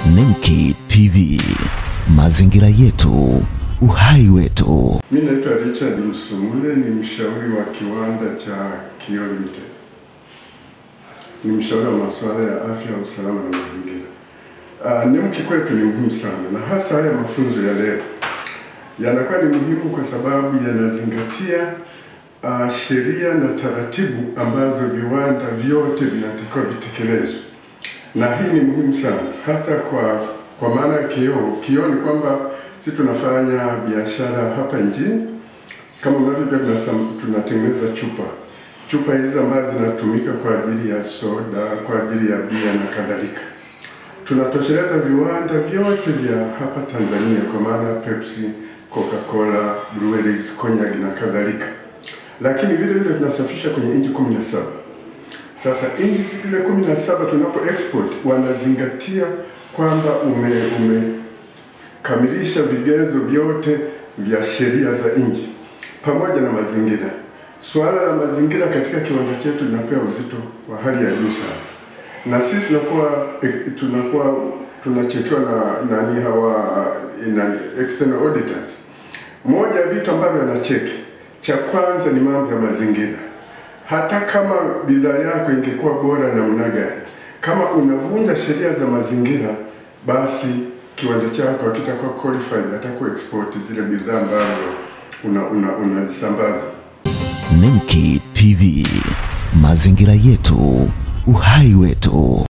Nemki TV, mazingira yetu, uhai wetu. Mi naitwa Richard Msumule, ni mshauri wa kiwanda cha Kioo Limited. Ni mshauri wa masuala ya afya, usalama na mazingira. Uh, NEMC kwetu ni muhimu sana, na hasa haya mafunzo ya leo yanakuwa ni muhimu kwa sababu yanazingatia uh, sheria na taratibu ambazo viwanda vyote vinatakiwa vitekelezwe, na hii ni muhimu sana hata kwa kwa maana ya kioo. Kioo ni kwamba sisi tunafanya biashara hapa nchini, kama mnavyojua, tunasam- tunatengeneza chupa chupa hizi ambazo zinatumika kwa ajili ya soda, kwa ajili ya bia na kadhalika. Tunatosheleza viwanda vyote vya hapa Tanzania kwa maana Pepsi, Coca-Cola, breweries, cognac na kadhalika, lakini vile vile tunasafisha kwenye nchi kumi na saba. Sasa nchi zile kumi na saba tunapo export wanazingatia kwamba ume umekamilisha vigezo vyote vya sheria za nchi pamoja na mazingira. Suala la mazingira katika kiwanda chetu linapewa uzito wa hali ya juu sana, na sisi tunakuwa eh, tunakuwa tunachekiwa na nani hawa eh, nani, external auditors. Moja ya vitu ambavyo anacheki cha kwanza ni mambo ya mazingira hata kama bidhaa yako ingekuwa bora namna gani, kama unavunja sheria za mazingira, basi kiwanda chako hakitakuwa qualified hata ku export zile bidhaa ambazo unazisambaza una, unazisambaza. Nemki TV, mazingira yetu, uhai wetu.